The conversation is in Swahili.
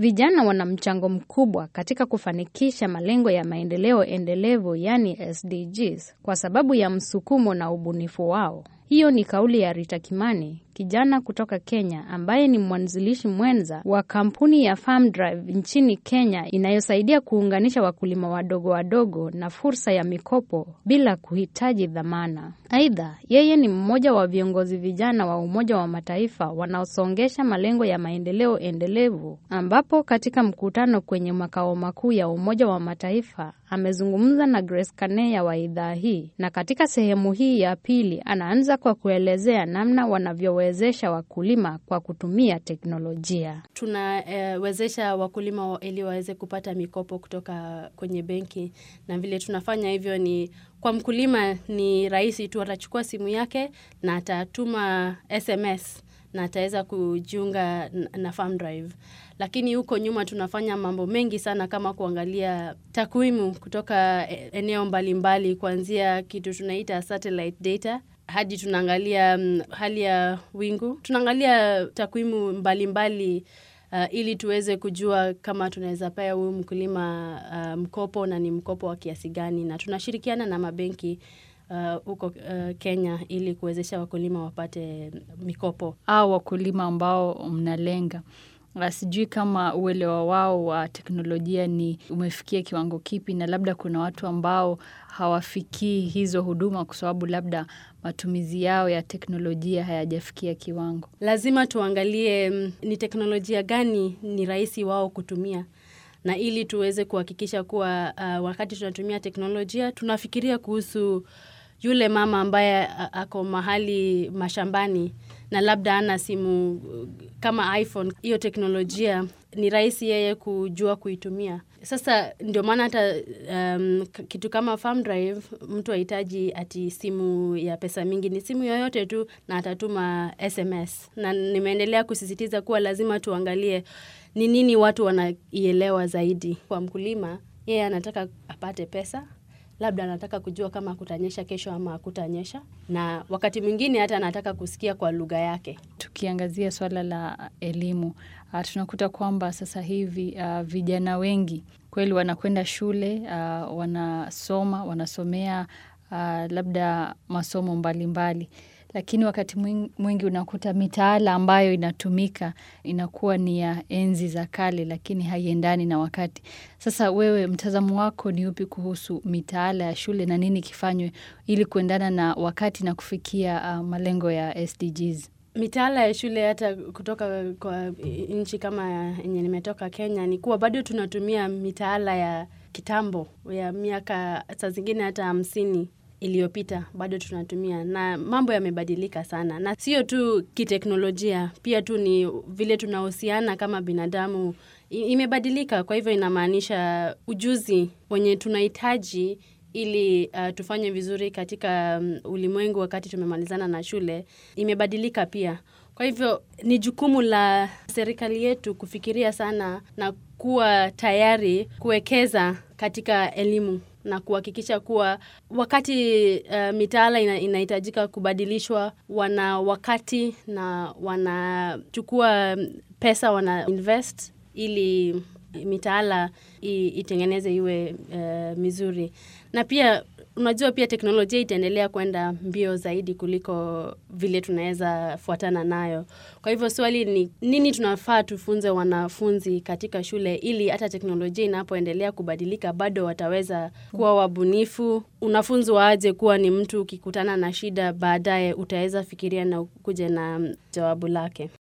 Vijana wana mchango mkubwa katika kufanikisha malengo ya maendeleo endelevu, yani SDGs, kwa sababu ya msukumo na ubunifu wao. Hiyo ni kauli ya Rita Kimani, kijana kutoka Kenya ambaye ni mwanzilishi mwenza wa kampuni ya Farm Drive nchini Kenya inayosaidia kuunganisha wakulima wadogo wadogo na fursa ya mikopo bila kuhitaji dhamana. Aidha, yeye ni mmoja wa viongozi vijana wa Umoja wa Mataifa wanaosongesha malengo ya maendeleo endelevu, ambapo katika mkutano kwenye makao makuu ya Umoja wa Mataifa amezungumza na Grace Kaneya wa idhaa hii, na katika sehemu hii ya pili anaanza kwa kuelezea namna wanavyowezesha wakulima kwa kutumia teknolojia. Tunawezesha eh, wakulima ili waweze kupata mikopo kutoka kwenye benki, na vile tunafanya hivyo ni kwa mkulima ni rahisi tu, atachukua simu yake na atatuma SMS na ataweza kujiunga na Farm Drive. Lakini huko nyuma tunafanya mambo mengi sana kama kuangalia takwimu kutoka eneo mbalimbali, kuanzia kitu tunaita satellite data hadi tunaangalia um, hali ya wingu, tunaangalia takwimu mbalimbali uh, ili tuweze kujua kama tunaweza pea huyu mkulima uh, mkopo na ni mkopo wa kiasi gani, na tunashirikiana na mabenki huko uh, uh, Kenya ili kuwezesha wakulima wapate mikopo. Au wakulima ambao mnalenga sijui kama uelewa wao wa teknolojia ni umefikia kiwango kipi, na labda kuna watu ambao hawafikii hizo huduma kwa sababu labda matumizi yao ya teknolojia hayajafikia kiwango. Lazima tuangalie ni teknolojia gani ni rahisi wao kutumia, na ili tuweze kuhakikisha kuwa uh, wakati tunatumia teknolojia tunafikiria kuhusu yule mama ambaye ako mahali mashambani na labda ana simu kama iPhone. Hiyo teknolojia ni rahisi yeye kujua kuitumia. Sasa ndio maana hata um, kitu kama Farm Drive mtu hahitaji ati simu ya pesa mingi, ni simu yoyote tu na atatuma SMS. Na nimeendelea kusisitiza kuwa lazima tuangalie ni nini watu wanaielewa zaidi. Kwa mkulima, yeye anataka apate pesa labda anataka kujua kama kutanyesha kesho ama hakutanyesha, na wakati mwingine hata anataka kusikia kwa lugha yake. Tukiangazia swala la elimu, uh, tunakuta kwamba sasa hivi uh, vijana wengi kweli wanakwenda shule uh, wanasoma wanasomea uh, labda masomo mbalimbali mbali. Lakini wakati mwingi unakuta mitaala ambayo inatumika inakuwa ni ya enzi za kale, lakini haiendani na wakati. Sasa wewe, mtazamo wako ni upi kuhusu mitaala ya shule na nini kifanywe ili kuendana na wakati na kufikia uh, malengo ya SDGs? Mitaala ya shule hata kutoka kwa nchi kama yenye nimetoka Kenya ni kuwa bado tunatumia mitaala ya kitambo ya miaka saa zingine hata hamsini iliyopita bado tunatumia, na mambo yamebadilika sana, na sio tu kiteknolojia, pia tu ni vile tunahusiana kama binadamu imebadilika. Kwa hivyo inamaanisha ujuzi wenye tunahitaji ili uh, tufanye vizuri katika um, ulimwengu wakati tumemalizana na shule imebadilika pia. Kwa hivyo ni jukumu la serikali yetu kufikiria sana na kuwa tayari kuwekeza katika elimu na kuhakikisha kuwa wakati uh, mitaala ina, inahitajika kubadilishwa, wana wakati na wanachukua pesa wana invest ili mitaala itengeneze iwe uh, mizuri na pia unajua pia teknolojia itaendelea kwenda mbio zaidi kuliko vile tunaweza fuatana nayo. Kwa hivyo swali ni nini tunafaa tufunze wanafunzi katika shule ili hata teknolojia inapoendelea kubadilika bado wataweza kuwa wabunifu. Unafunzwa aje kuwa ni mtu ukikutana na shida baadaye utaweza fikiria na kuja na jawabu lake.